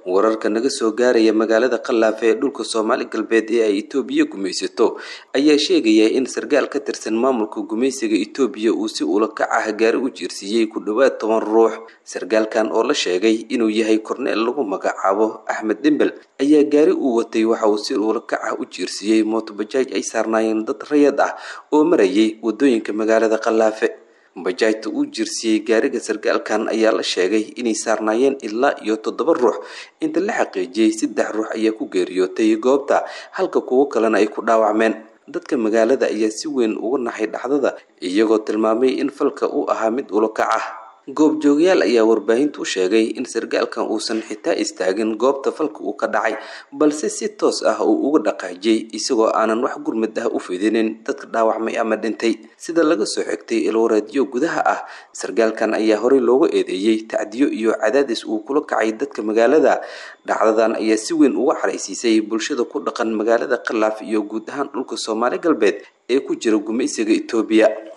wararka naga soo gaaraya magaalada khallaafe ee dhulka soomaali galbeed ee ay itoobiya gumaysato ayaa sheegaya in sarkaal ka tirsan maamulka gumaysiga itoobiya uu si ula kac ah gaari u jiirsiiyey ku dhowaad toban ruux sarkaalkan oo la sheegay inuu yahay korneel lagu magacaabo axmed dembel ayaa gaari uu watay waxa uu si ula kac ah u jiirsiiyey mootobajaaj ay saarnaayeen dad rayad ah oo marayay wadooyinka magaalada khallaafe bajaajta uu jirsiyey gaariga sarkaalkan ayaa la sheegay inay saarnaayeen ilaa iyo toddoba ruux inta la xaqiijiyey saddex ruux ayaa ku geeriyootay goobta halka kuwo kalena ay ku dhaawacmeen dadka magaalada ayaa si weyn uga naxay dhacdada iyagoo tilmaamay in falka uu ahaa mid ulokac ah goobjoogayaal ayaa warbaahintu u sheegay in sarkaalkan uusan xitaa istaagin goobta falka uu ka dhacay balse si toos ah uu uga dhaqaajiyey isagoo aanan wax gurmid ah u fidinin dadka dhaawacmay ama dhintay sida laga soo xigtay ilwareedyo gudaha ah sarkaalkan ayaa horey looga eedeeyey tacdiyo iyo cadaadis uu kula kacay dadka magaalada dhacdadan ayaa si weyn uga xaraysiisay bulshada ku dhaqan magaalada khalaaf iyo guud ahaan dhulka soomaali galbeed ee ku jira gumaysiga itoobiya